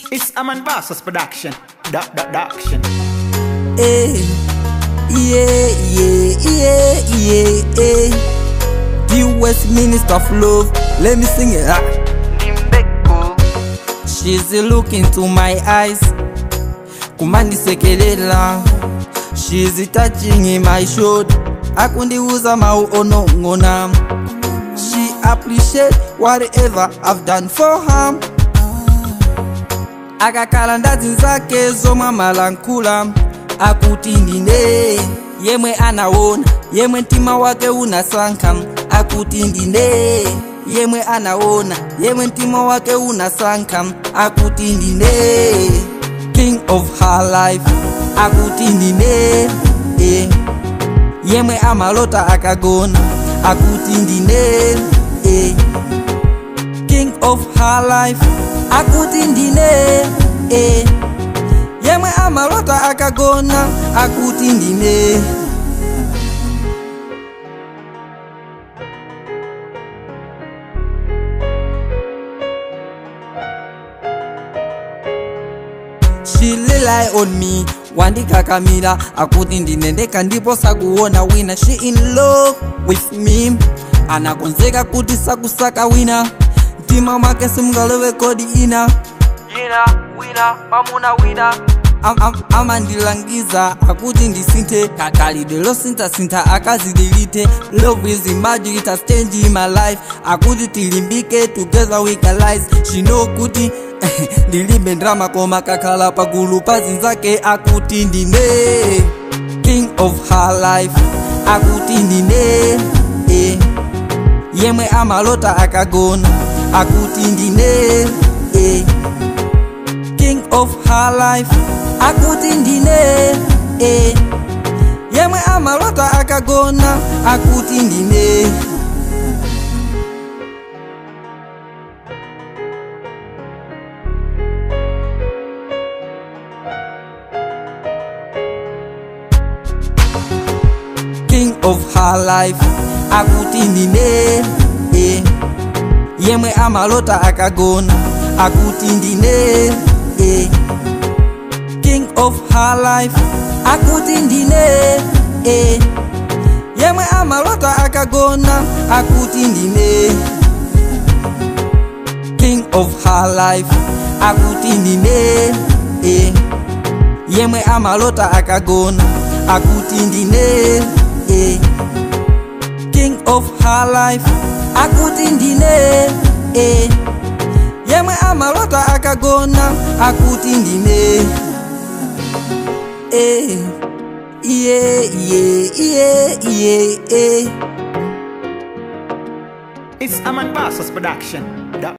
It's Aman Versus production. Da da da action. Hey, yeah, yeah, yeah, yeah, yeah. The Westminster of love, let me sing it. Ah. She's looking to my eyes, kumandisekelela. She's touching in my shoulder, akundiuza mauonong'ona. She appreciate whatever I've done for her. akakhala ndazi zake zomwe amalankhula akuti ndine yemwe anaona yemwe mtima wake unasankha akuti ndine yemwe anaona yemwe mtima wake unasankha akuti ndine king of her life akuti ndine eh. yemwe amalota akagona akuti ndine eh. king of her life akuti ndine eh. yemwe amalota akagona akuti ndine she rely on me wandikakamira akuti ndine ndeka ndipo sakuona wina she in love with me anakonzeka kuti sakusaka wina mtima mwake simngalowe kodi ina yina wina mamuna wina Am- am- amandilangiza akuti ndisinthe kakalidwe losinthasintha akazidilite love is magic it has changed my life akuti tilimbike together we can rise she know kuti ndilibe ndrama koma kakhala pagulu pa zinzake akuti ndine king of her life akuti ndine eh. yemwe amalota akagona akuti ndine eh. king of her life akuti ndine eh. yemwe amalota akagona akuti ndine king of her life akuti ndine eh. yemwe amalota akagona akuti ndine eh. king of her life akuti ndine eh. yemwe amalota akagona akuti ndine king of her life akuti ndine eh. yemwe amalota akagona akuti ndine eh. king of her life akuti ndine eh. yemwe amalota akagona akuti ndine eh. yeah, yeah, yeah, yeah, yeah. It's Aman Versus production. Da